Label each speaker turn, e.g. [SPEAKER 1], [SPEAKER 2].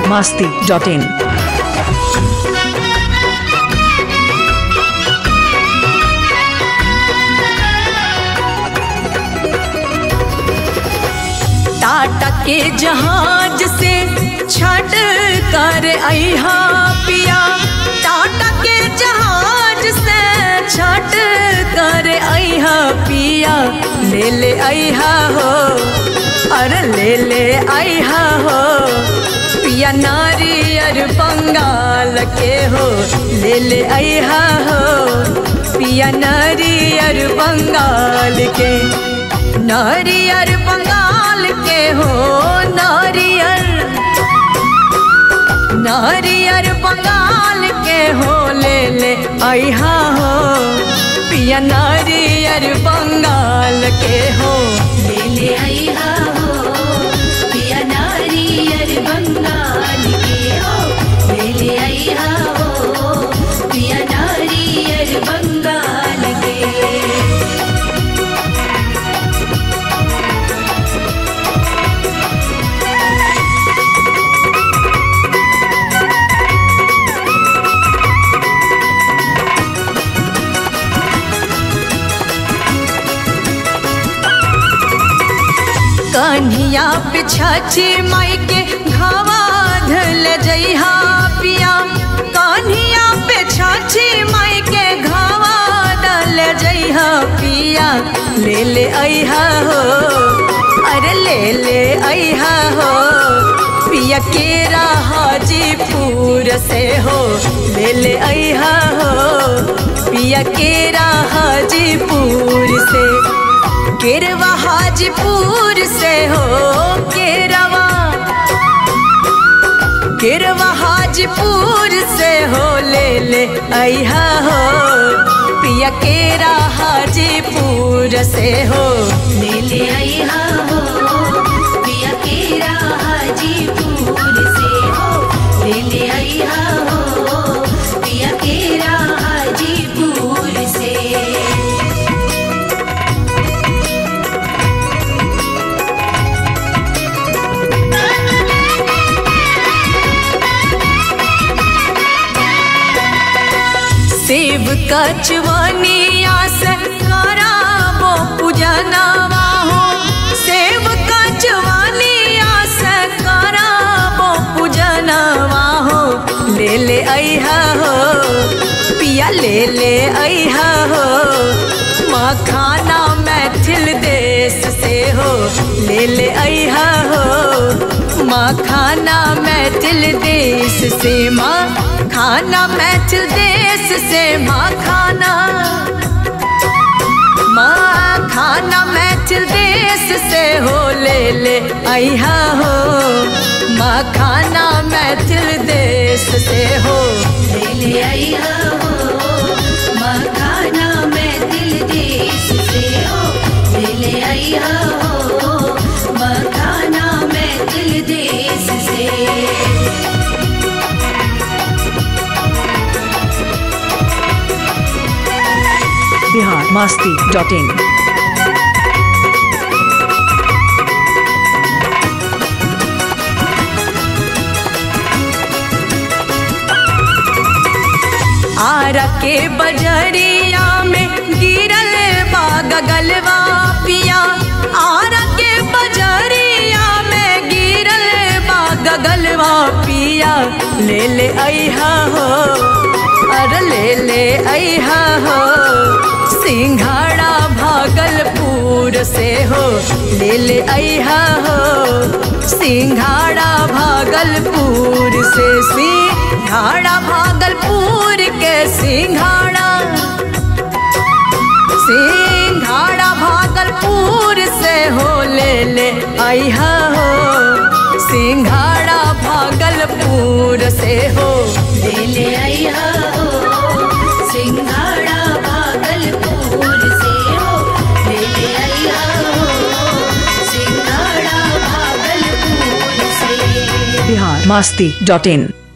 [SPEAKER 1] masti.in.
[SPEAKER 2] Tata के जहाज से छट कर अहा पिया टाटा के जहाज से छट कर अहा पिया ले ले अहा हो अरे ले ले अहा हो पिया नारियर बंगाल के हो ले ले अहा हो पिया नारियर बंगाल के नारियर बंगाल के हो नारियर नारियर बंगाल के हो ले ले अहा हो पिया नारियर बंगाल के हो
[SPEAKER 3] ले ले आइहा हो पिया नारियर बंगाल के हो ले ले आइहा हो पिया नारियर बंगाल के
[SPEAKER 2] कन्हिया पिछाची माई के घावा धल जइहा पिया कन्हिया पिछाची माई के घावा धल जइहा पिया ले ले अइहा हो अरे ले ले अइहा हो पिया केरा हाजीपुर से हो ले ले अइहा हो पिया केरा हाजीपुर से केरवा हाजीपुर से हो केरवा केरवा हाजीपुर से हो ले ले अहा हो पिया केरा हाजीपुर से हो
[SPEAKER 3] ले ले आइहा हो पिया केरा हाजीपुर से हो ले ले आइहा हो पिया केरा हाजीपुर से
[SPEAKER 2] सेब कचवनिया से कराबो पूजनवा हो सेब कचवनिया से कराबो पूजनवा हो ले ले अहा हो पिया ले ले अहा हो मखाना मैथिल देश से हो ले ले अहा हो मखाना मैथिल देश से माँ खाना मैथिल देश से माँ खाना माँ खाना मैथिल देश से हो ले ले अहा हो माँ खाना मैथिल देश से हो
[SPEAKER 3] ले ले आइहा हो मखाना मैथिल देश से हो ले ले आइहा हो मखाना मैथिल देश से
[SPEAKER 1] Bihar masti.in.
[SPEAKER 2] आरा के बजरिया में गिरल बा गगलवा पिया आरा के बजरिया में गिरल बा गगलवा पिया ले ले अहा हो अरे ले ले अहा हो सिंघाड़ा भागलपुर से हो ले ले अहा हो सिंघाड़ा भागलपुर से सिंघाड़ा भागलपुर के सिंघाड़ा सिंघाड़ा भागलपुर से हो ले ले अहा हो सिंघाड़ा भागलपुर से हो
[SPEAKER 3] ले ले आइहा हो सिंघाड़ा भागलपुर से हो ले ले आइहा हो सिंघाड़ा भागलपुर से
[SPEAKER 1] Bihar masti.in.